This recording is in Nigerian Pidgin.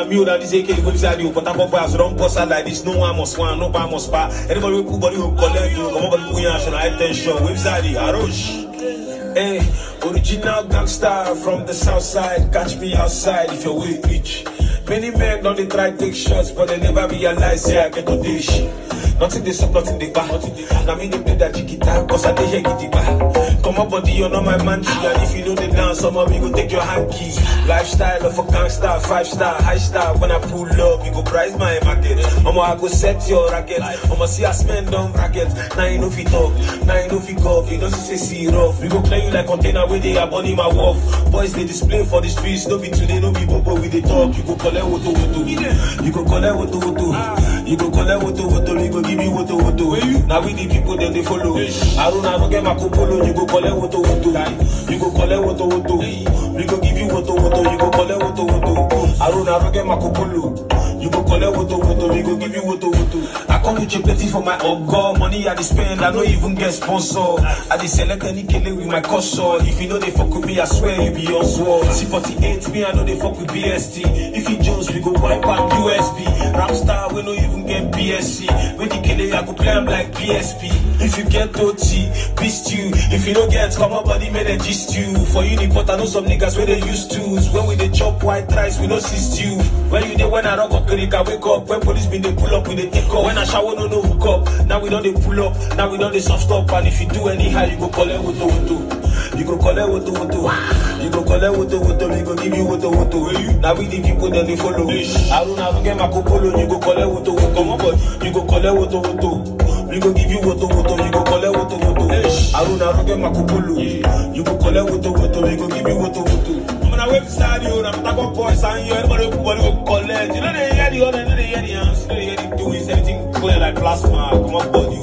na me na this AK go inside you, but I go pass, don't bust out like this. No one must one, no one must pa. Anybody who body will collect you, come on, body push and attention. Website, Arosh. Hey, original gangster from the south side. Catch me outside if your way reach. Many men don't they try take shots, but they never realize yeah I get to dish. Nothing they suck, nothing they back. Now me they play that jigita, cause I dey hear giddy back. Come up body, you're not my man. And if you know the dance, some of me go take your hanky. Lifestyle of a gangster, five star, high star. When I pull up, you go price my market. I'ma I go set your racket. I'ma see us men down bracket. Now you know fit talk, now you know fit go. You don't say see rough. We go play you like container where they are burning my wolf. Boys they display for the streets, no be today, no be bobo with the talk. You go collect woto woto, you go collect woto woto, you go collect woto woto, you go give me woto woto. Now we the people then they follow. Aruna no get my kupolo, you go collect woto woto, you go collect woto woto, we go give you woto woto, you go collect woto woto. Aruna no get my kupolo, you go collect woto woto, we go give you woto woto. I come with your plenty for my ogo, money I dey spend, I no even get sponsor. I dey select any kele with my custom. If you know they fuck with me, I swear you be Oswald. C48 me, I know they fuck with BST. If you Jones, we go wipe out USB. Rapstar, we no even get BSC. When the kele, I go play 'em like PSP. If you get OT, beast you. If you don't get, come on, body, may they gist you. For you, the pot, I know some niggas where they used to. When we they chop white rice, we no assist you. When you dey when I rock up, click, I wake up. When police been they pull up, we they take up. When I shower, no no hook up. Now we don't they pull up. Now we don't they soft stop. And if you do anyhow, you go collect woto woto. You go collect woto woto. You go collect woto woto. We go give you woto woto. Now we the people then they follow. Aruna go get my kopolo. You go collect woto woto. Come on, boy. You go collect woto woto. We go give you woto woto. You go collect woto woto. Aruna go get my kopolo. You go collect woto woto. We go give you woto woto. I'm on a website, you know, I'm talking boys and you, everybody, everybody go collect. You know, they hear the other, you know, they hear the answer, you know, they hear the doings, everything clear like plasma. Come on, boy.